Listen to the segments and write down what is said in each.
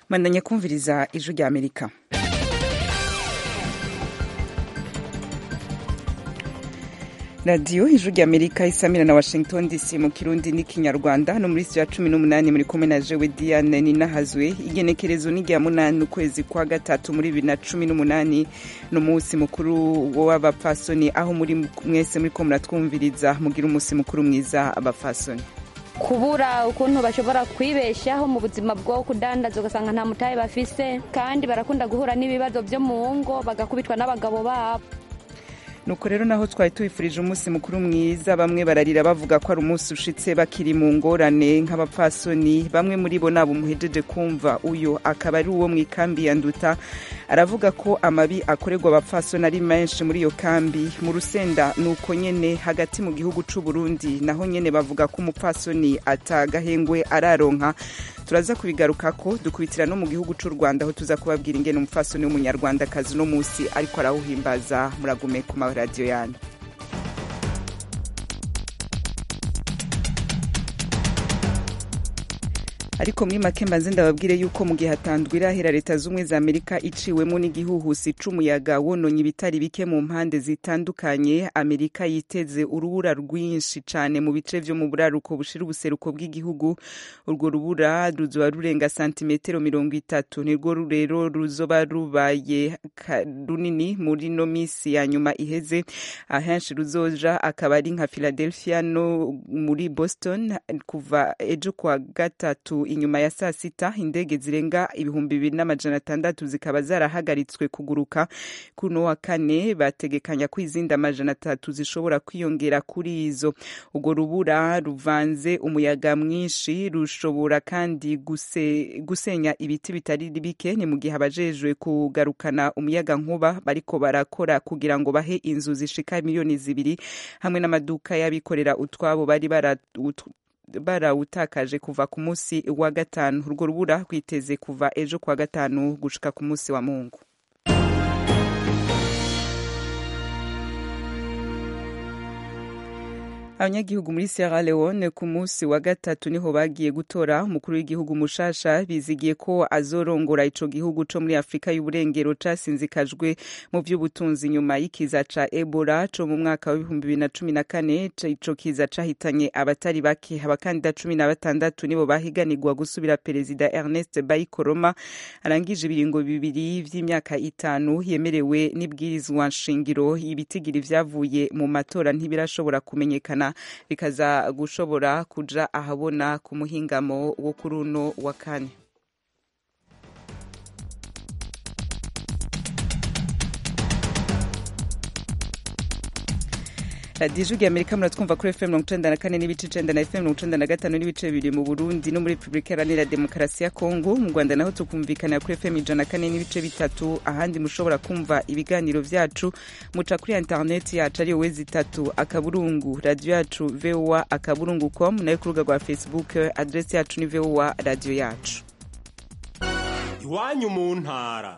mwandanya kumviriza ijwi rya amerika radiyo ijwi rya amerika isamira na washington dc mu kirundi n'ikinyarwanda hano muri sitiyo ya cumi n'umunani muri kumwe na jewe diane ninahazwe igenekerezo ni rya munani ukwezi kwa gatatu muri bibiri na cumi n'umunani ni umunsi mukuru w'abapfasoni aho muri mwese muri ko muratwumviriza mugira umunsi mukuru mwiza abapfasoni kubura ukuntu bashobora kwibeshaho mu buzima bwo kudandaza ugasanga nta mutahe bafise kandi barakunda guhura n'ibibazo byo mu ngo bagakubitwa n'abagabo babo nuko rero naho twari tubifurije umunsi mukuru mwiza bamwe bararira bavuga ko ari umunsi ushitse bakiri mu ngorane nk'abapfasoni bamwe muri bo nabo muhejeje kumva uyo akaba ari uwo mu ikambi ya nduta aravuga ko amabi akorerwa abapfasoni ari menshi muri iyo kambi mu rusenda nuko nyene hagati mu gihugu c'u Burundi naho nyene bavuga ko umupfasoni atagahengwe araronka turaza kubigarukako dukubitira no mu gihugu c'u Rwanda aho tuza kubabwira ingene umupfasoni w'umunyarwandakazi uno musi ariko arawuhimbaza muragume ku maradiyo yanyu ariko muri make mbanze ndababwire yuko mu gihe hatanzwe irahera leta z'ubumwe za amerika iciwemo n'igihuhusi c'umuyaga wononye ibitari bike mu mpande zitandukanye amerika yiteze urubura rwinshi cane mu bice vyo mu buraruko bushira ubuseruko bw'igihugu urwo rubura ruzoba rurenga santimetero mirongo itatu nirwo rero ruzoba rubaye runini muri no misi ya nyuma iheze ahenshi ruzoja akaba ari nka philadelphia no muri boston kuva ejo kwa gatatu inyuma ya saa sita indege zirenga ibihumbi bibiri n'amajana atandatu zikaba zarahagaritswe kuguruka kuno wa kane bategekanya ko izindi amajana atatu zishobora kwiyongera kuri izo urwo rubura ruvanze umuyaga mwinshi rushobora kandi guse, gusenya ibiti bitari bike ni mu gihe abajejwe kugarukana umuyaga nkuba bariko barakora kugira ngo bahe inzu zishika miliyoni zibiri hamwe n'amaduka y'abikorera utwabo bari bara barawutakaje kuva ku munsi wa gatanu urwo rubura rwiteze kuva ejo kuwa gatanu gushika ku munsi wa mungu abanyagihugu muri Sierra Leone ku munsi wa gatatu niho bagiye gutora umukuru w'igihugu mushasha bizigiye ko azorongora ico gihugu co muri Afrika y'uburengero casinzikajwe mu vy'ubutunzi nyuma y'ikiza ca Ebola co mu mwaka wa 2014 ico kiza cahitanye abatari bake abakandida cumi na batandatu nibo bahiganirwa gusubira perezida Ernest Bai Koroma arangije ibiringo bibiri vy'imyaka itanu yemerewe n'ibwirizwa nshingiro ibitigiri vyavuye mu matora ntibirashobora kumenyekana bikaza gushobora kuja ahabona ku muhingamo wo kuri uno wa kane radiyo ijwi rya amerika muratwumva kuri fm mirongo icenda na kane n'ibice icenda na fm mirongo icenda na gatanu n'ibice bibiri mu burundi no muri repubulika iharanira demokarasi ya kongo mu rwanda naho tukumvikanira kuri fm ijana na kane n'ibice bitatu ahandi mushobora kumva ibiganiro vyacu muca kuri interineti yacu ariyo wezi itatu akaburungu radiyo yacu voa akaburungu com nayo ku rubuga rwa facebook adresi yacu ni voa radiyo yacu iwanyu mu ntara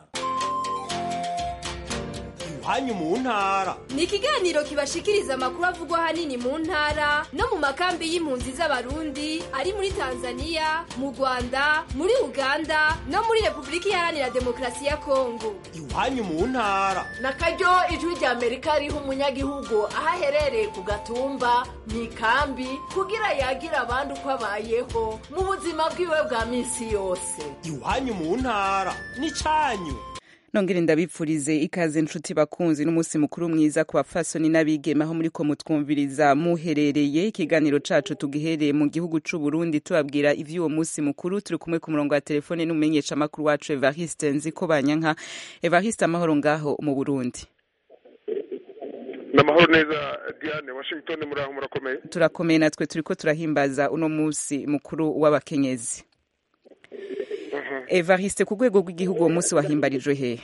iwanyu mu ntara ni ikiganiro kibashikiriza amakuru avugwa ahanini mu ntara no mu makambi y'impunzi z'abarundi ari muri tanzania mu rwanda muri uganda no muri repubulika iharanira demokarasi ya kongo iwanyu mu ntara na karyo ijwi rya amerika riha umunyagihugu aho aherereye ku gatumba mu ikambi kugira yagira abandi uko abayeho mu buzima bwiwe bwa minsi yose iwanyu mu ntara ni canyu nongere ndabipfurize ikaze nshuti bakunzi n'umunsi mukuru mwiza ku bapfasoni n'abigeme aho muri ko mutwumviriza muherereye ikiganiro cacu tugihereye mu gihugu c'u Burundi tubabwira ivy'uwo munsi mukuru turi kumwe ku murongo wa telefone n'umumenyesha makuru wacu Evariste Nziko Banyanka Evariste amahoro ngaho mu Burundi namahoro neza Diane Washington muri aho murakomeye turakomeye natwe turiko turahimbaza uno munsi mukuru w'abakenyezi Evariste ku rwego rw'igihugu uwo munsi wahimbarijwe hehe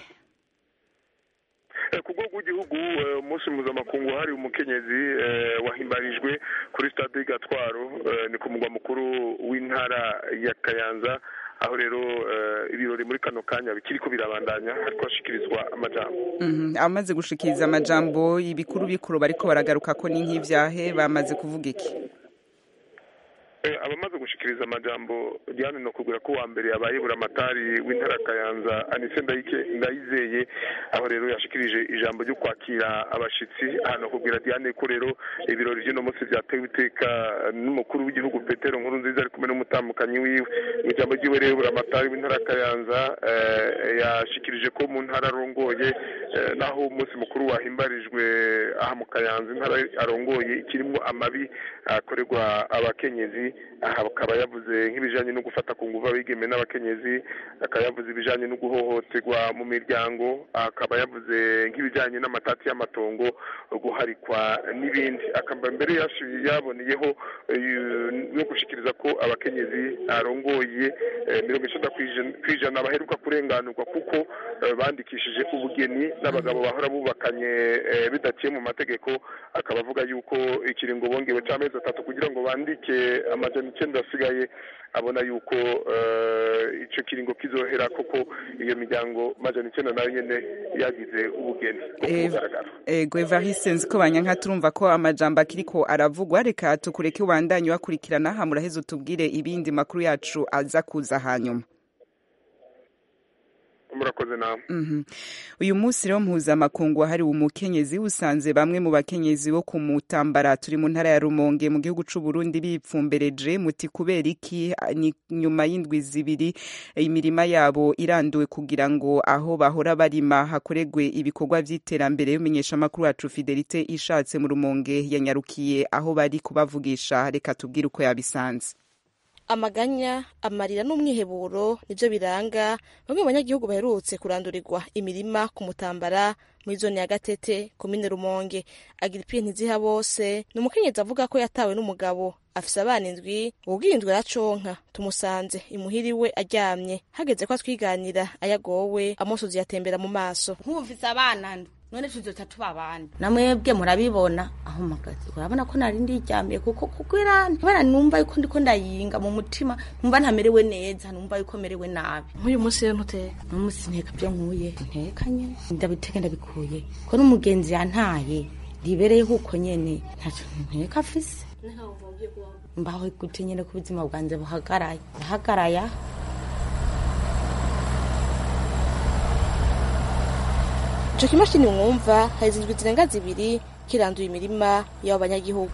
ku rwego rw'igihugu umunsi mpuzamakungu wahariwe umukenyezi wahimbarijwe kuri stade gatwaro ni ku mugwa mukuru w'intara ya kayanza aho rero ibirori muri kano kanya bikiri ko birabandanya hariko hashikirizwa amajambo abamaze gushikiriza amajambo ibikuru bikuru bariko baragaruka ko ni nk'ivyahe bamaze kuvuga iki Eh, abamaze gushikiriza amajambo Diane no kugura ko wa mbere yabaye buramatari w'intara ya Kayanza Anise Ndayike Ndayizeye aho rero yashikirije ijambo ryo kwakira abashitsi hano kubwira Diane ko rero ibirori by'uno munsi byatewe iteka n'umukuru w'igihugu Petero Nkuru nziza ari kumwe n'umutambukanyi wiwe mu ijambo ryiwe rero buramatari w'intara ya Kayanza eh, yashikirije ko mu ntara arongoye eh, naho umunsi mukuru wahimbarijwe aha mu Kayanza intara arongoye ikirimo amabi akorerwa abakenyezi aha akaba yavuze nk'ibijanye no gufata ku nguvu abigeme n'abakenyezi akaba yavuze ibijanye no guhohoterwa mu miryango akaba yavuze nk'ibijanye n'amatati y'amatongo guharikwa n'ibindi akaba mbere yashi- yaboneyeho eh, no gushikiriza ko abakenyezi arongoye eh, mirongo icenda kw'ijana- kw'ijana baheruka kurenganurwa kuko eh, bandikishije ubugeni n'abagabo bahora bubakanye eh, bidaciye mu mategeko akaba avuga yuko ikiringo bongewe c'amezi atatu kugira ngo bandike amajana icenda asigaye abona yuko eh, ico kiringo kizohera koko iyo miryango majana icenda nayo nyene yagize ubugeni bwo Eh, kugaragara ego evariste nzi ko banyanka turumva ko amajambo akiriko aravugwa reka tukureke ubandanye wakurikirana aha muraheze utubwire ibindi makuru yacu aza kuza hanyuma murakoze nawe Mhm. uyu munsi rero mpuzamakungu wahariwe umukenyezi usanze bamwe mu bakenyezi bo ku mutambara turi mu ntara ya rumonge mu gihugu c'u Burundi bipfumbereje muti kubera iki ni nyuma y'indwi zibiri imirima yabo iranduwe kugira ngo aho bahora barima hakoregwe ibikorwa vy'iterambere umenyesha amakuru wacu Fidelite ishatse mu rumonge yanyarukiye aho bari kubavugisha reka tubwire uko yabisanze amaganya amarira n'umwiheburo nibyo biranga bamwe mu banyagihugu baherutse kurandurirwa imirima ku mutambara muri zone ya gatete komine rumonge agiripiye ntiziha bose ni umukenyezi avuga ko yatawe n'umugabo afise abana indwi ubwiye indwi araconka tumusanze imuhira iwe aryamye hageze ko atwiganira ayagowe amusozi yatembera mu maso nkumvise abana ndwi none tuzoca tuba abandi namwebwe murabibona aho magazi urabona ko nari ndiryamiye kuko kugira kubera numva yuko ndiko ndayinga mu mutima numva ntamerewe neza numva yuko merewe nabi nk'uyu munsi rero ntuteka n'umunsi nteka byo nkuye ntekanye ndabiteka ndabikuye ko n'umugenzi yantaye ribereye huko nyene ntaco nteka afise mbaho gute nyene ku buzima bwanjye buhagaraye buhagaraye aho ico kimashini mwumva haheze indwi zirenga zibiri kiranduye imirima y'abo banyagihugu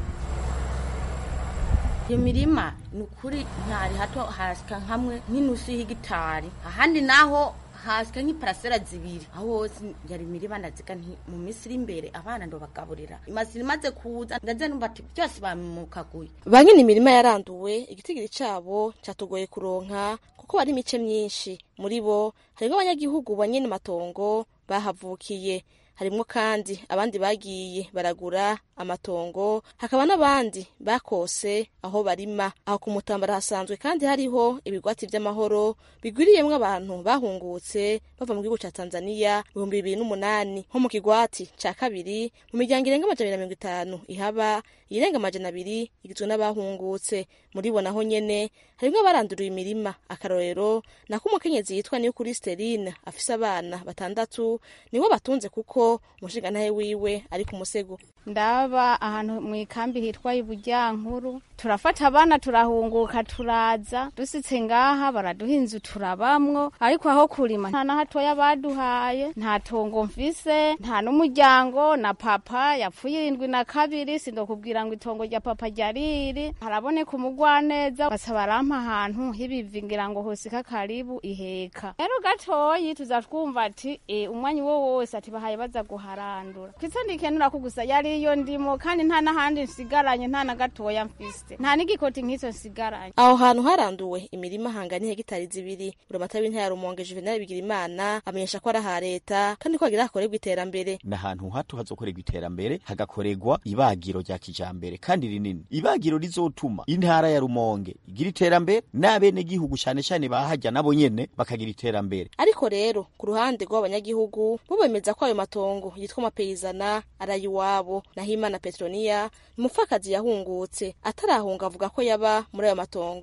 iyo mirima ni ukuri ntari hato hasika hamwe nk'inusu y'igitari ahandi naho hasika nk'iparasera zibiri aho hose yari imirima ndaziga nti mu minsi iri imbere abana ndobagaburira imazira imaze kuza ndaze numva ati byose bamukaguye ba nyene imirima yaranduwe igitigiri cabo catugoye kuronka kuko bari imice myinshi muri bo harimwo abanyagihugu ba nyene matongo bahavukiye harimwo kandi abandi bagiye baragura amatongo hakaba n'abandi bakose aho barima aho ku mutambara hasanzwe kandi hariho ibigwati vy'amahoro bigwiriyemwo abantu bahungutse bava mu gihugu ca tanzaniya ibihumbi bibiri n'umunani nko mu kigwati ca kabiri mu miryango irenga amajana abiri na mirongo itanu ihaba iyirenga amajana abiri igizwe n'abahungutse muri bo naho nyene harimwo abaranduriwe imirima akarorero nako umukenyezi yitwa niyo kuri sterine afise abana batandatu niwe batunze kuko umushingantahe wiwe ari ku musego ndaba ahantu mu ikambi hitwa ibujyankuru turafata abana turahunguka turaza dusitse ngaha baraduha inzu turabamwo ariko aho kurima nta na hatoya baduhaye nta tongo mfise nta n'umuryango na papa yapfuye irindwi na kabiri sindokubwira ngo itongo rya papa ryariri haraboneka umugwaneza basa barampa ahantu hibivi ngira ngo hosika karibu iheka rero gatoyi tuza twumva ati e, umwanya uwo wose ati bahaye baza guharandura kwitso ndikenura ko gusa yari iyo ndimo kandi nta n'ahandi nsigaranye nta na gatoya mfise nta n'igikoti nk'izo nsigaranye aho hantu haranduwe imirima hangana hegitari zibiri buramatari w'intara ya rumonge juvenal bigirimana amenyesha ko ari aha leta kandi ko hagira hakorerwa iterambere ni ahantu hato hazokorerwa iterambere hagakorerwa ibagiro rya kijambere kandi rinini ibagiro rizotuma intara ya rumonge igira iterambere n'abenegihugu cane cane bahajya nabo nyene bakagira iterambere ariko rero ku ruhande rw'abanyagihugu bo bemeza ko ayo matongo yitwa amapeyizana ari ay'iwabo naho imana petroniya umupfakazi yahungutse atarahunga avuga ko yaba muri ayo matongo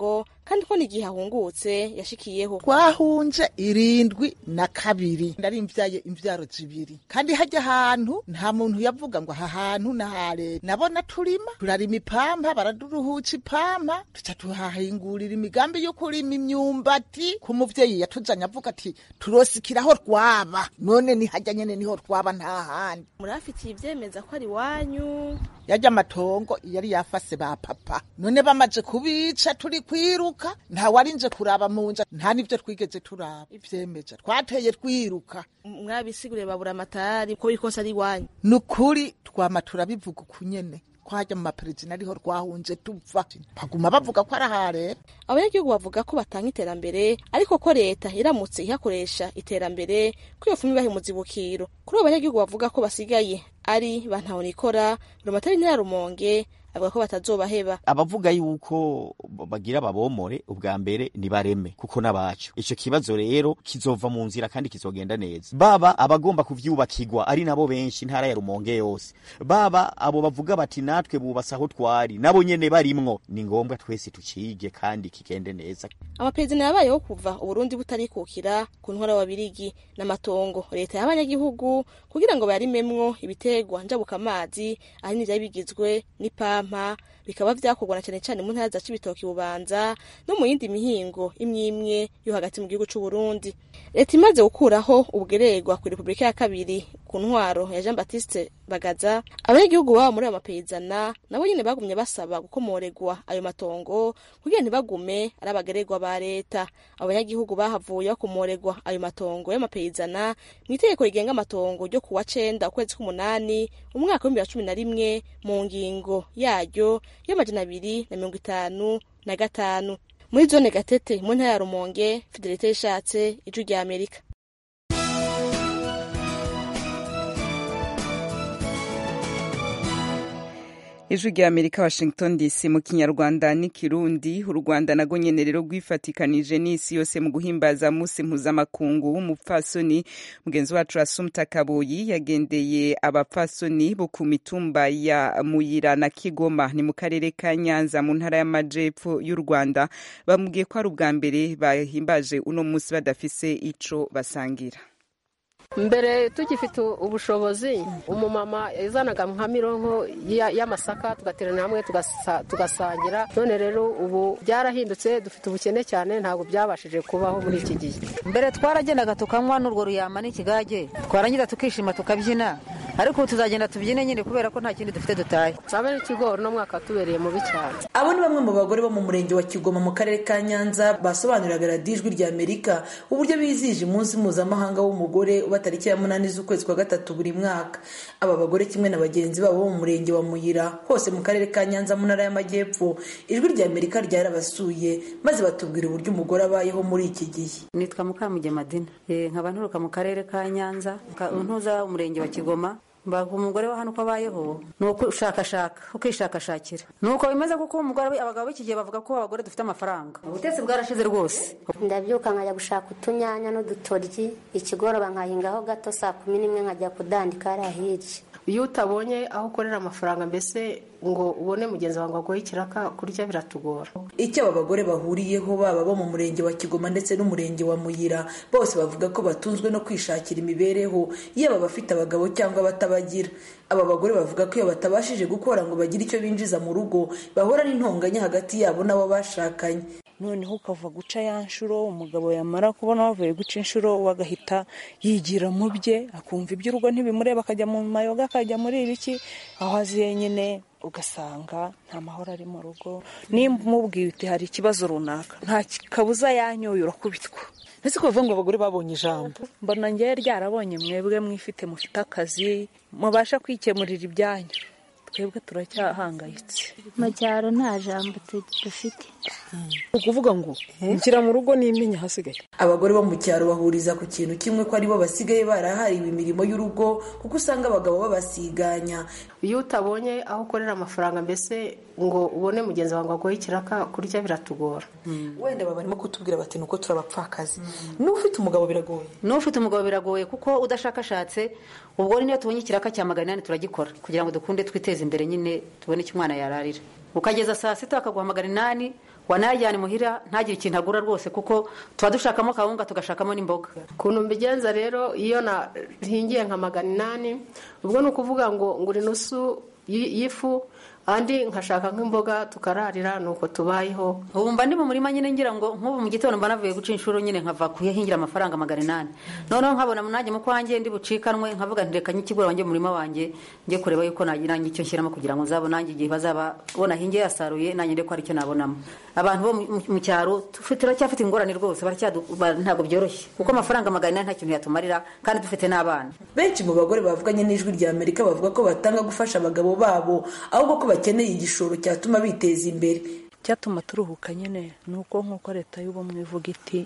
kandi ko n'igihe ahungutse yashikiyeho twahunze irindwi na kabiri ndari mvyaye imvyaro zibiri kandi hajya ahantu nta muntu yavuga ngo aha hantu nahare nabona turima turarima ipampa baraduruhuca ipampa tuca tuhahingurira imigambi yo kurima imyumbati ku muvyeyi yatuzanye avuga ati turosikiraho rwaba none ni hajya nyene niho rwaba nta handi murafitiye ivyemeza ko ari wanyu yarya amatongo yari yafase ba papa none bamaze kubica turi kwiruka nta warinje kuraba mu nja nta n'ivyo twigeze turaba ivyemeza twateye twiruka mwabisiguriye babura amatari ko bikosa ari wanyu nukuri twama turabivuga ukunyene kwajya mu maperezida ariho rwahunze tuva baguma bavuga ko ari aha rero abanyagihugu bavuga ko batanga iterambere ariko ko leta iramutse ihakoresha iterambere ko iyo fumu ibaha umuzibukiro kuri abo banyagihugu bavuga ko basigaye ari ba ntahonikora rumatari ntara rumonge avuga ko batazobaheba abavuga yuko bagira babomore ubwa mbere nibareme kuko n'abacu ico kibazo rero kizova mu nzira kandi kizogenda neza baba abagomba kuvyubakirwa ari nabo benshi intara ya rumonge yose baba abo bavuga bati natwe bubasa aho twari nabo nyene barimwo ni ngombwa twese tucige kandi kigende neza amaperezida yabayeho kuva uburundi butarikukira ku ntwara w'ababirigi n'amatongo leta y'abanyagihugu kugira ngo bayarimemwo ibitegwa njabukamazi ahanini vyari bigizwe n'ipampa bikaba vyakorwa na cane cane mu ntara za cibitoki bubanza no mu yindi mihingo imwe imwe yo hagati mu gihugu c'uburundi leta imaze gukuraho ubweregwa ku repubulika ya kabiri ku ntwaro ya jean baptiste bagaza abanyagihugu baba muri ayo mapeyizana nabo nyene bagumye basaba gukomoregwa ayo matongo kugira ntibagume ari abageregwa ba leta abanyagihugu bahavuye bakomoregwa ayo matongo y'amapeyizana mu itegeko rigenga amatongo ryo kuwa cenda ukwezi k'umunani umwaka w'ibihumbi bibiri na cumi na rimwe mu ngingo yaryo y'amajana abiri na mirongo itanu na gatanu muri zone gatete mu ntara ya rumonge fidelite yishatse ijwi rya amerika ijwi rya amerika washington dc mu kinyarwanda n'ikirundi u rwanda nago nyene rero rwifatikanije n'isi yose mu guhimbaza musi mpuzamakungu w'umupfasoni mugenzi wacu asumta kaboyi yagendeye abapfasoni bo ku mitumba ya muyira na kigoma ni mu karere ka nyanza mu ntara y'amajepfo y'u rwanda bamubwiye ko ari ubwa mbere bahimbaje uno musi badafise ico basangira mbere tugifite ubushobozi umumama yazanaga nka mironko y'amasaka tugaterana hamwe tugasangira none rero ubu byarahindutse dufite ubukene cyane ntabwo byabashije kubaho muri iki gihe mbere twaragendaga tukanywa n'urwo ruyama n'ikigage twarangiza tukishima tukabyina ariko ubu tuzagenda tubyine nyine kubera ko nta kindi dufite dutaye sabe n'ikigori no mwaka tubereye mubi cyane abo ni bamwe mu bagore bo mu murenge wa kigoma mu karere ka nyanza basobanuriraga radiyo ijwi rya amerika uburyo bizihije umunsi mpuzamahanga w'umugore uba tariki ya munani z'ukwezi kwa gatatu buri mwaka aba bagore kimwe na bagenzi babo bo mu murenge wa muyira hose mu karere ka nyanza mu ntara y'amajyepfo ijwi rya amerika ryarabasuye maze batubwira uburyo umugore abayeho muri iki gihe nitwa mukamugemadina nkaba nturuka mu karere ka nyanza ntuza umurenge wa kigoma mbaga umugore wa hano uko abayeho ni ukwishakashaka ukishakashakira ni uko bimeze kuko umugore abagabo b'iki gihe bavuga ko abagore dufite amafaranga ubutetsi bwarashize rwose ndabyuka nkajya gushaka utunyanya n'udutoryi ikigoroba nkahingaho gato saa kumi n'imwe nkajya kudandika hariya hirya iyo utabonye aho ukorera amafaranga mbese ngo ubone mugenzi wawe ngo aguhe ikiraka kurya biratugora icyo aba bagore bahuriyeho baba bo mu murenge wa kigoma ndetse n'umurenge wa muyira bose bavuga ko batunzwe no kwishakira imibereho yaba abafite abagabo cyangwa abatabagira aba bagore bavuga ko iyo batabashije gukora ngo bagire icyo binjiza mu rugo bahura n'intonganya hagati yabo n'abo bashakanye noneho ukava guca ya nshuro umugabo yamara kubona wavuye guca inshuro we agahita yigira mu bye akumva iby'urugo ntibimureba akajya mu mayoga akajya muri ibiki aho aziye nyine ugasanga nta mahoro ari mu rugo nimba umubwiye uti hari ikibazo runaka nta kabuza yanyoye urakubitwa ese kuvuga ngo abagore babonye ijambo mbona ngewe ryarabonye mwebwe mwifite mufite akazi mubasha kwikemurira ibyanyu twebwe turacyahangayitse mu cyaro nta jambo dufite ukuvuga ngo nshyira mu rugo n'imenya ahasigaye abagore bo mu cyaro bahuriza ku kintu kimwe ko aribo basigaye barahariwe imirimo y'urugo kuko usanga abagabo babasiganya iyo utabonye aho ukorera amafaranga mbese ngo ubone mugenzi wawe ngo aguhe ikiraka kurya biratugora wenda baba barimo kutubwira bati nuko turabapfakazi n'ufite umugabo biragoye n'ufite umugabo biragoye kuko udashakashatse ubwo niyo tubonye ikiraka cya magana inani turagikora kugira ngo dukunde twiteze imbere nyine tubone icyo umwana yararira ukageza saa sita bakaguha magana inani wanayajyana imuhira ntagire ikintu agura rwose kuko tuba dushakamo kawunga tugashakamo n'imboga ukuntu mbigenza rero iyo nahingiye nka magana inani ubwo ni ukuvuga ngo ngura inusu y'ifu andi nkashaka nk'imboga tukararira nuko tubayeho ubu mba ndi mu murima nyine ngira ngo nk'ubu mu gitondo mba navuye guca inshuro nyine nkava kuyahingira amafaranga magana inani noneho nkabona nanjye mu kwanjye ndi bucikanwe nkavuga nti reka nyikigura wanjye mu murima wanjye njye kureba yuko nagira nanjye icyo nshyiramo kugira ngo nzabo nanjye igihe bazaba bona hinge yasaruye nanjye ndeko hari icyo nabonamo abantu bo mu cyaro turacyafite ingorane rwose ntabwo byoroshye kuko amafaranga magana inani nta kintu yatumarira kandi dufite n'abana benshi mu bagore bavuganye n'ijwi rya amerika bavuga ko batanga gufasha abagabo babo ahubwo ko bakeneye igishoro cyatuma biteza imbere icyatuma turuhuka nyine ni uko nk'uko leta y'ubumwe ivuga iti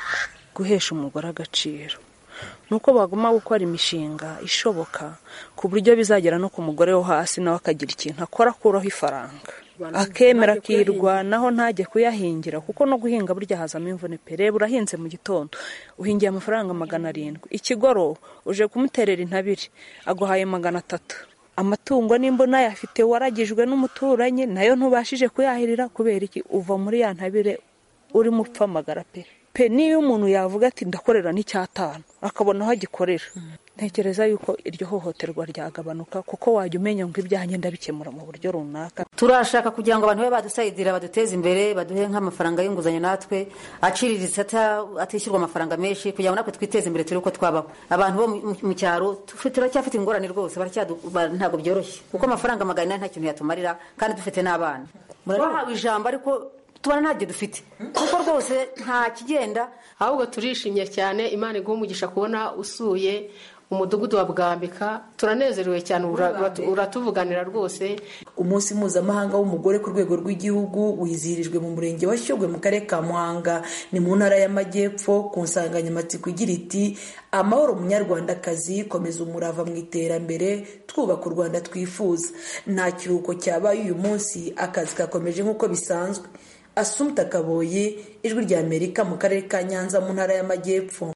guhesha umugore agaciro ni uko baguma gukora imishinga ishoboka ku buryo bizagera no ku mugore wo hasi nawe akagira ikintu akora akuraho ifaranga akemera akirwanaho ntajye kuyahingira kuko no guhinga burya hazamo imvune pe reba urahinze mu gitondo uhingiye amafaranga magana arindwi ikigoro uje kumuterera intabire aguhaye magana atatu amatungo nimba unayafite waragijwe n'umuturanyi nayo ntubashije kuyahirira kubera iki uva muri ya ntabire urimo upfa amagara pe pe niyo umuntu yavuga ati ndakorera n'icyatanu akabona aho agikorera ntekereza yuko iryo hohoterwa ryagabanuka kuko wajya umenya ngo ibyanjye ndabikemura mu buryo runaka turashaka kugira ngo abantu babe badusayidira baduteze imbere baduhe nk'amafaranga y'inguzanyo natwe aciriritse atishyurwa amafaranga menshi kugira ngo natwe twiteze imbere turi uko twabaho abantu bo mu cyaro turacyafite ingorane rwose ntabwo byoroshye kuko amafaranga magana inani nta kintu yatumarira kandi dufite n'abana bahawe ijambo ariko tubona ntabyo dufite kuko rwose nta kigenda ahubwo turishimye cyane imana iguha umugisha kubona usuye umudugudu wa bwambika turanezerewe cyane uratuvuganira rwose umunsi mpuzamahanga w'umugore ku rwego rw'igihugu wizihirijwe mu murenge wa shyogwe mu karere ka muhanga ni mu ntara y'amajyepfo ku nsanganyamatsiko igira iti amahoro munyarwandakazi komeza umurava mu iterambere twubaka u rwanda twifuza nta kiruhuko cyabaye uyu munsi akazi kakomeje nk'uko bisanzwe asumta kaboye ijwi rya amerika mu karere ka nyanza mu ntara y'amajyepfo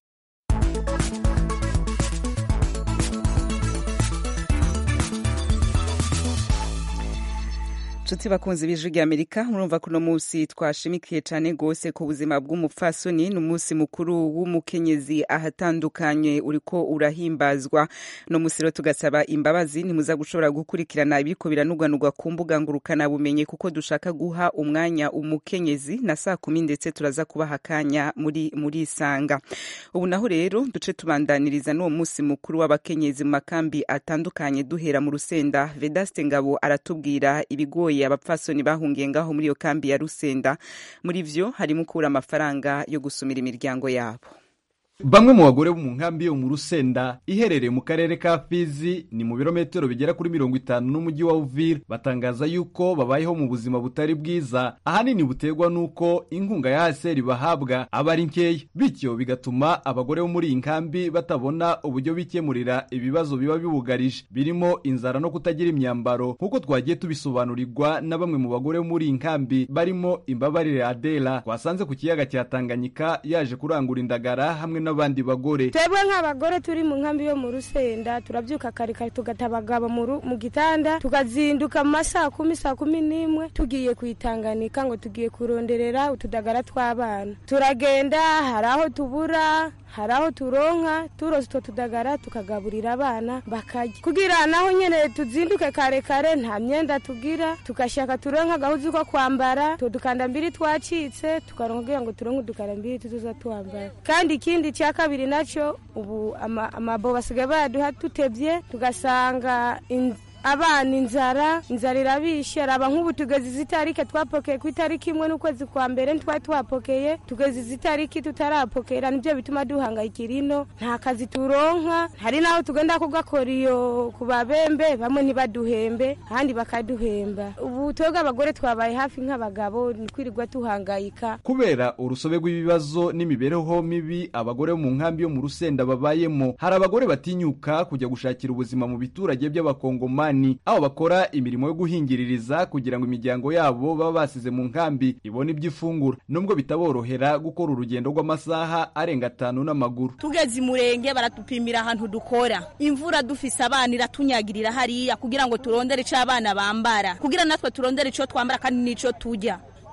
nshuti bakunzi b'ijwi rya amerika murumva kuno munsi twashimikiye cyane rwose ku buzima bw'umupfasoni ni umunsi mukuru w'umukenyezi ahatandukanye uriko urahimbazwa no munsi rero tugasaba imbabazi ntimuza gushobora gukurikirana ibiriko biranugwanugwa ku mbuga ngurukanabumenyi kuko dushaka guha umwanya umukenyezi na saa kumi ndetse turaza kubaha akanya muri muri isanga ubu naho rero duce tubandaniriza n'uwo munsi mukuru w'abakenyezi mu makambi atandukanye duhera mu rusenda vedaste ngabo aratubwira ibigoye abapfasoni bahungiye ngaho muri iyo kambi ya rusenda muri vyo harimo kubura amafaranga yo gusumira imiryango yabo bamwe mu bagore bo mu nkambi yo mu rusenda iherereye mu karere ka fizi ni mu birometero bigera kuri mirongo itanu n'umujyi wa uvira batangaza yuko babayeho mu buzima butari bwiza ahanini buterwa n'uko inkunga ya haseri bahabwa aba ari nkeya bityo bigatuma abagore bo muri iyi nkambi batabona uburyo bikemurira ibibazo biba bibugarije birimo inzara no kutagira imyambaro nk'uko twagiye tubisobanurirwa na bamwe mu bagore bo muri iyi nkambi barimo imbabarire adela twasanze ku kiyaga cya tanganyika yaje kurangura indagara hamwe n'abandi bagore twebwe nk'abagore turi mu nkambi yo mu rusenda turabyuka kare kare tugata abagabo mu gitanda tukazinduka mu masaa kumi saa kumi n'imwe tugiye kuyitanganika ngo tugiye kuronderera utudagara tw'abana turagenda hari aho tubura hari aho turonka turose utwo tudagara tukagaburira abana bakarya kugira naho nyine tuzinduke kare kare nta myenda tugira tugashaka turonka agahuzu ko kwambara utwo dukandambiri twacitse tukaronka kugira ngo turonke udukandambiri tuza twambara kandi ikindi cya kabiri nacyo ubu amabo basigaye bayaduha tutebye tugasanga abana inzara inzara irabishe araba nk'ubu tugeze izi tariki twapokeye ku itariki imwe n'ukwezi kwa mbere ntitwari twapokeye tugeze izi tariki tutarapokera nibyo bituma duhangayikira ino nta kazi turonka hari n'aho tugenda kugakora iyo ku babembe bamwe ntibaduhembe ahandi bakaduhemba ubu twebwe abagore twabaye hafi nk'abagabo ni kwirirwa tuhangayika kubera urusobe rw'ibibazo n'imibereho mibi abagore bo mu nkambi yo mu rusenda babayemo hari abagore batinyuka kujya gushakira ubuzima mu biturage by'abakongomani aho bakora imirimo yo guhingiririza kugira ngo imiryango yabo baba basize mu nkambi ibone ibyo ifungura nubwo bitaborohera gukora urugendo rw'amasaha arenga atanu n'amaguru tugeze imurenge baratupimira ahantu dukora imvura dufise abana iratunyagirira hariya kugira ngo turondere icyo abana bambara kugira natwe turondere icyo twambara kandi n'icyo tujya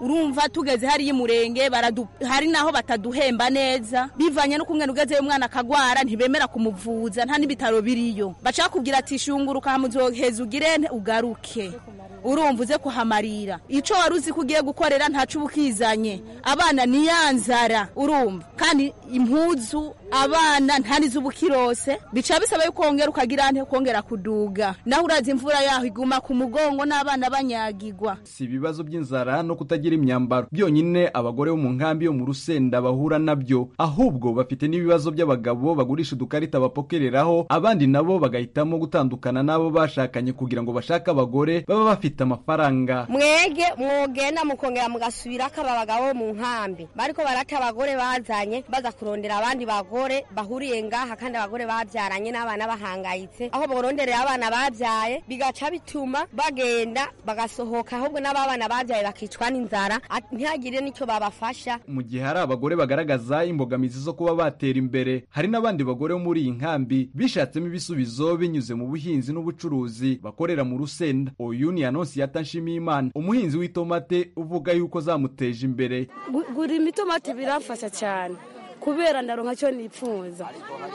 urumva tugeze hariya umurenge baradu- hari naho bataduhemba neza bivanye no kumwe ugezeyo umwana akagwara ntibemera kumuvuza nta n'ibitaro biriyo baca bakubwira ati shunguruka hamuzoheza ugire nte ugaruke urumva uze kuhamarira ico wari uzi ko ugiye gukorera ntaco uba ukizanye abana ni ya nzara urumva kandi impuzu abana ntanizo uba ukirose bica bisaba yuko wongera ukagira nte kongera kuduga naho urazi imvura yaho iguma ku mugongo n'abana banyagigwa si ibibazo by'inzara no kutagira imyambaro byonyine abagore bo mu nkambi yo mu rusenda bahura nabyo ahubwo bafite n'ibibazo by'abagabo bagurisha udukarita bapokereraho abandi nabo bagahitamo gutandukana n'abo bashakanye kugira ngo bashake abagore baba bafite amafaranga mwege mwogenda mukongera mugasubira ko aba bagabo mu nkambi bariko barata abagore bazanye baza kurondera abandi bagore bahuriye ngaha kandi abagore babyaranye n'abana bahangayitse aho baronderera abana babyaye bigaca bituma bagenda bagasohoka ahubwo n'ababana babyaye bakicwa n'inzara at- ntihagire n'icyo babafasha mu gihe hari abagore bagaragaza imbogamizi zo kuba batera imbere hari n'abandi bagore bo muri iyi nkambi bishatsemo ibisubizo binyuze mu buhinzi n'ubucuruzi bakorera mu rusenda uyu ni anonsiyata nshimiyimana umuhinzi w'itomate uvuga yuko zamuteje imbere Gu- gurima itomati birafasha cyane kubera ndaronka cyo nipfuza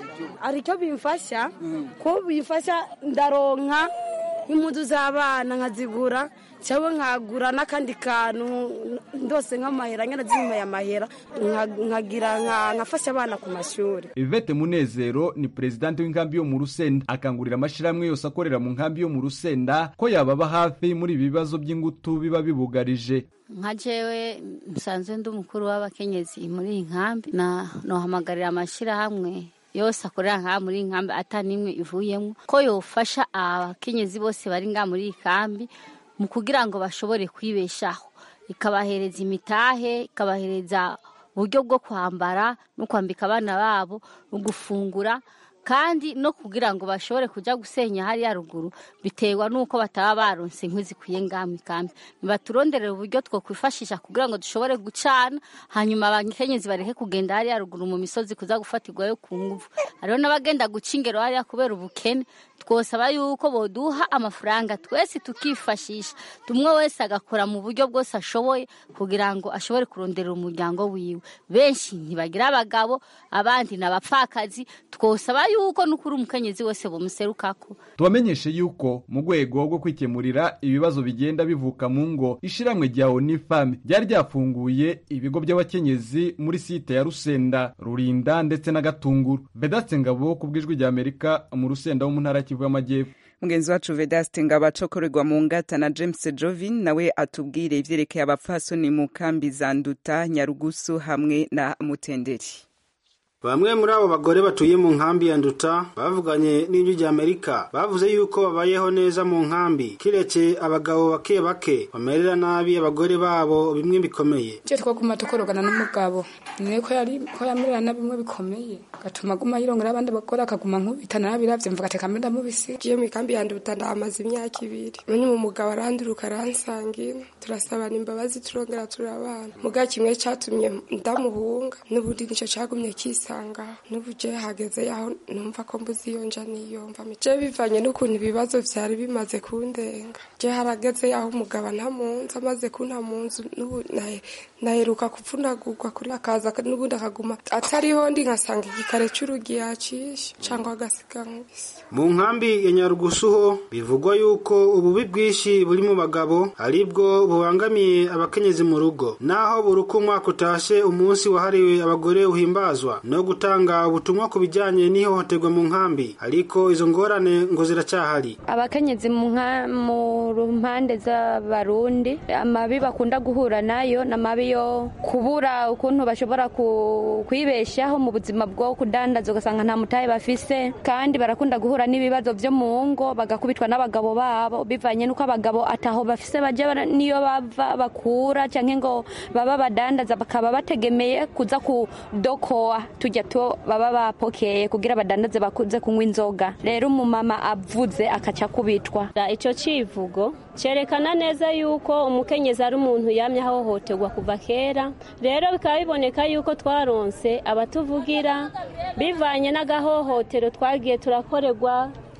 ari cyo bimfasha ko bimfasha ndaronka impuzu z'abana nkazigura cyangwa nkagura n'akandi kantu ndose nk'amahera nyine zimpaye amahera nka- nkagira nka- nkafasha abana ku mashuri Yvette Munezero ni presidenti w'inkambi yo mu Rusenda akangurira amashyirahamwe yose akorera mu nkambi yo mu Rusenda ko yababa hafi muri ibi bibazo by'ingutu biba bibugarije nka jewe nsanzwe ndi umukuru w'abakenyezi muri iyi nkambi na nohamagarira amashyirahamwe yose akorera ngaha muri iyi nkambi ata n'imwe ivuyemo ko yofasha abakenyezi bose bari ngaha muri iyi kambi mu kugira ngo bashobore kwibeshaho ikabahereza imitahe ikabahereza uburyo bwo kwambara no kwambika abana babo no gufungura kandi no kugira ngo bashobore kujya gusenya hariya ruguru biterwa n'uko bataba baronse inkwi zikwiye ngaha mu ikambi ntibaturonderera uburyo twakwifashisha kugira ngo dushobore gucana hanyuma abakenyezi bareke kugenda hariya ruguru mu misozi kuza gufatirwayo ku nguvu hariho n'abagenda guca ingero hariya kubera ubukene twosaba yuko boduha amafaranga twese tukifashisha tumwe wese agakora mu buryo bwose ashoboye kugira ngo ashobore kuronderera umuryango wiwe benshi ntibagira abagabo abandi ni abapfakazi twosaba yuko n'ukuri umukenyezi wese bumuserukako tubamenyeshe yuko mu rwego rwo kwikemurira ibibazo bigenda bivuka mu ngo ishiramwe rya onifame ryari ryafunguye ibigo by'abakenyezi muri site ya rusenda rurinda ndetse na gatunguru vedatse ngabo ku bw'ijwi rya amerika mu rusenda wo mu ntara ya kivu y'amajyepfo mugenzi wacu vedaste ngabo acokorerwa mu ngata na james jovin nawe atubwire ivyerekeye abapfasoni mu kambi za nduta nyarugusu hamwe na mutenderi Bamwe muri abo bagore batuye mu nkambi ya Nduta bavuganye n'ijwi rya Amerika bavuze yuko babayeho neza mu nkambi kiretse abagabo bake bake bamerera nabi abagore babo bimwe bikomeye icyo twaguma tukorogana n'umugabo niwe ko yari ko yamerera na bimwe bikomeye gatuma aguma yirongera abandi bagore akaguma nkubitana nabiravye mvuga ati kamenda mubisi Jiye mu ikambi ya Nduta ndahamaze imyaka ibiri none mu mugabo aranduruka aransangira turasabana imbabazi turongera turabana muga kimwe catumye ndamuhunga n'ubundi nico cagumye kisanga n'ubu je hageze yaho numva ko mbuzi iyo nja niyomva je bivanye n'ukuntu ibibazo vyari bimaze kundenga je harageze yaho umugabo ntamunzi amaze kunta munzu n'ubu nahe- naheruka kuvunagurwa kuri akaza n'ubundi akaguma atariho ndi nkasanga igikare c'urugi yacishe cangwa agasiga nkubise mu nkambi ya Nyarugusu ho bivugwa yuko ububi bwinshi buri mu bagabo aribwo bubangamiye abakenyezi mu rugo naho buri uko umwaka utashe umunsi wahariwe abagore uhimbazwa no gutanga ubutumwa ku bijyanye n'ihohoterwa mu nkambi ariko izo ngorane ngo ziracyahari abakenyezi mu nka- mu mpande z'abarundi amabi bakunda guhura nayo ni amabi yo kubura ukuntu bashobora ku- kwibeshaho mu buzima bwo kudandaza ugasanga nta mutahe bafise kandi barakunda guhura n'ibibazo byo mu ngo bagakubitwa n'abagabo babo bivanye n'uko abagabo ataho bafise bajya bara- niyo bava bakura cyangwa ngo baba badandaza bakaba bategemeye kuza kudokoa tujya to baba bapokeye kugira badandaze bakuze kunywa inzoga rero umumama avuze akaca akubitwa icyo civugo cyerekana neza yuko umukenyezi ari umuntu yamye ahohoterwa kuva kera rero bikaba biboneka yuko twaronse abatuvugira bivanye n'agahohotero twagiye turakorerwa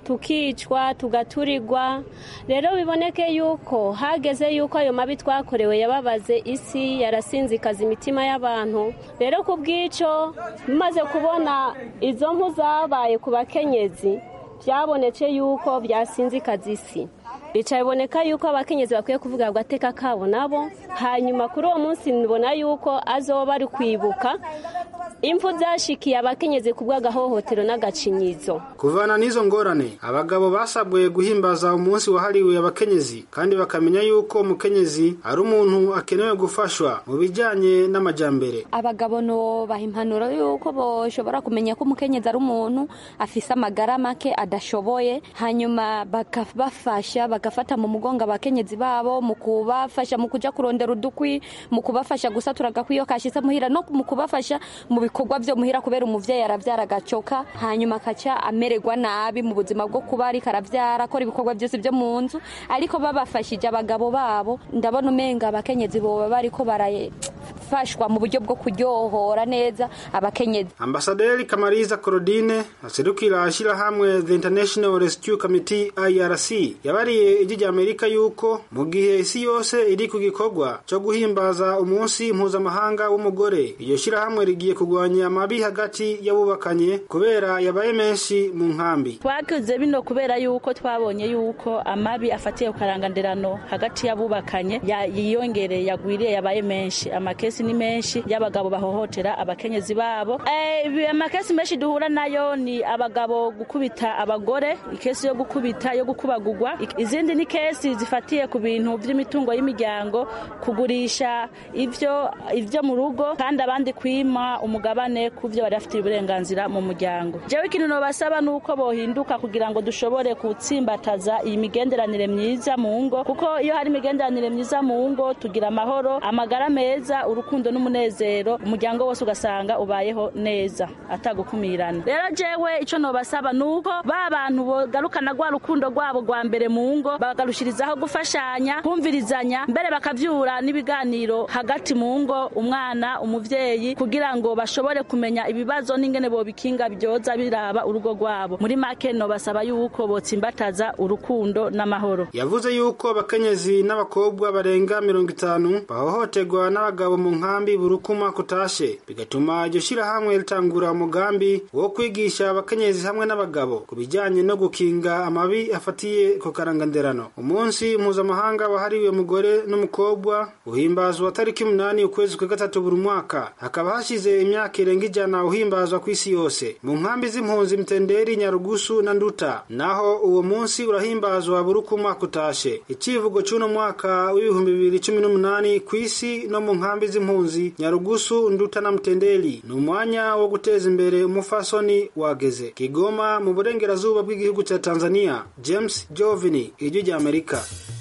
tukicwa tugaturirwa rero biboneke yuko hageze yuko ayo mabi twakorewe yababaze isi yarasinzikaza imitima y'abantu rero ku bw'icyo maze kubona izo mpu zabaye ku bakenyezi byabonetse yuko byasinzikaza isi bicaye biboneka yuko abakenyezi bakwiye kuvuga agateka kabo nabo hanyuma kuri uwo munsi nibona yuko azoba ari kwibuka impfu zashikiye abakenyezi ku bw'agahohotero n'agacinyizo kuvana n'izo ngorane abagabo basabwe guhimbaza umunsi wahariwe abakenyezi kandi bakamenya yuko umukenyezi ari umuntu akenewe gufashwa mu bijyanye n'amajyambere abagabo no baha impanuro yuko bashobora kumenya ko umukenyezi ari umuntu afise amagara make adashoboye hanyuma bakabafasha bagafata mu mugongo abakenyezi babo mu kubafasha mu kuja kurondera udukwi mu kubafasha gusatura agakwiyo kashitse muhira no mu kubafasha mu bikorwa byo muhira kubera umuvyeyi aravyara agacoka hanyuma akaca amererwa nabi mu buzima bwo kuba ariko aravyara akora ibikorwa byose byo mu nzu ariko babafashije abagabo babo ndabona umenga abakenyezi boba bariko barafashwa mu buryo bwo kuryohora neza abakenyezi ambasaderi kamariza korodine aserukira ishyirahamwe the international rescue committee irc yabariye ijwi rya amerika yuko mu gihe isi yose iri ku gikorwa cyo guhimbaza umunsi mpuzamahanga w'umugore iryo shyirahamwe rigiye kurwanya amabi hagati y'abubakanye kubera yabaye menshi mu nkambi twakoze bino kubera yuko twabonye yuko amabi afatiye ku karangandirano hagati y'abubakanye yiyongereye yagwiriye yabaye menshi amakesi ni menshi y'abagabo bahohotera abakenyezi babo amakesi menshi duhura nayo ni abagabo gukubita abagore ikesi yo gukubita yo gukubagurwa izindi ni kesi zifatiye ku bintu by'imitungo y'imiryango kugurisha ivyo ivyo mu rugo kandi abandi kwima umugabane ku byo bari bafitiye uburenganzira mu muryango jewe ikintu nobasaba ni uko bohinduka kugira ngo dushobore gutsimbataza iyi migenderanire myiza mu ngo kuko iyo hari imigenderanire myiza mu ngo tugira amahoro amagara meza urukundo n'umunezero umuryango wose ugasanga ubayeho neza atagukumirana rero jewe ico nobasaba ni uko ba bantu bogarukana rwa rukundo rwabo rwa mbere mu ngo bagarushirizaho gufashanya kumvirizanya mbere bakavyura n'ibiganiro hagati mu ngo umwana umuvyeyi kugira ngo bashobore kumenya ibibazo n'ingene bobikinga byoza biraba urugo rwabo muri make no basaba yuko botsimbataza urukundo n'amahoro yavuze yuko abakenyezi n'abakobwa barenga mirongo itanu bahohoterwa n'abagabo mu nkambi burukuma kutashe bigatuma iryo shyirahamwe ritangura umugambi wo kwigisha abakenyezi hamwe n'abagabo ku bijyanye no gukinga amabi afatiye ku karanganderano umunsi mpuzamahanga wahariwe umugore n'umukobwa uhimbazwa tariki umunani ukwezi kwa gatatu buri mwaka hakaba hashize imyaka irenga ijana uhimbazwa ku isi yose mu nkambi z'impunzi mitenderi nyarugusu na nduta naho uwo munsi urahimbazwa buri uko umwaka utashe icivugo c'uno mwaka w'ibihumbi bibiri cumi n'umunani ku isi no mu nkambi z'impunzi nyarugusu nduta na mutenderi ni umwanya wo guteza imbere umufasoni wageze kigoma mu burengerazuba bw'igihugu cya tanzania james jovini ijwi rya amerika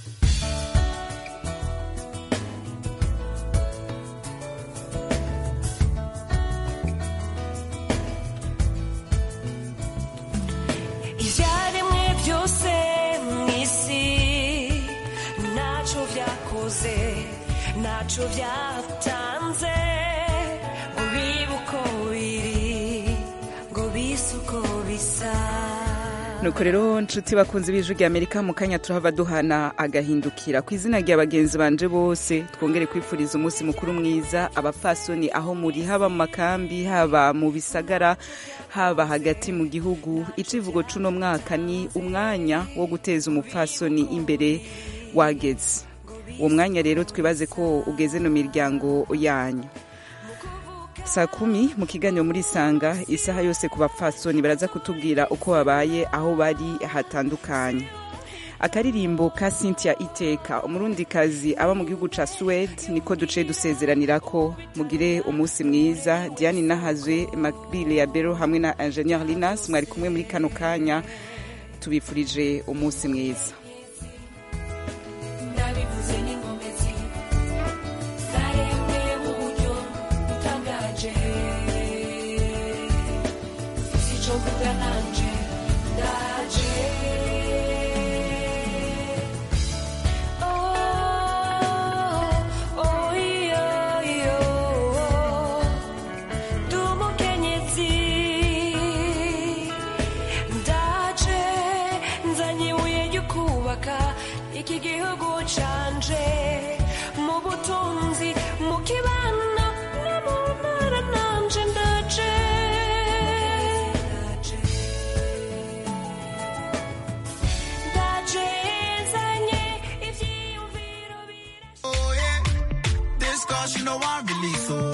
ibyaremwe byose mu isi ntacyo byakoze ntacyo byatanze ngo bibe uko biri ngo bise uko bisa nuko rero nshuti bakunze b'ijwi rya amerika mu kanya turahava duhana agahindukira ku izina rya bagenzi banje bose twongere kwifuriza umunsi mukuru mwiza abapfasoni aho muri haba mu makambi haba mu bisagara haba hagati mu gihugu icivugo c'uno mwaka ni umwanya wo guteza umupfasoni imbere wageze uwo mwanya rero twibaze ko ugeze no miryango yanyu saa kumi mu kiganiro muri sanga isaha yose ku bapfasoni baraza kutubwira uko babaye aho bari hatandukanye akaririmbo ka cynthia iteka umurundikazi aba mu gihugu ca suwede niko duciye dusezeranira ko mugire umunsi mwiza diane nahazwe makbile ya bero hamwe na ingenieur linas mwari kumwe muri kano kanya tubifurije umunsi mwiza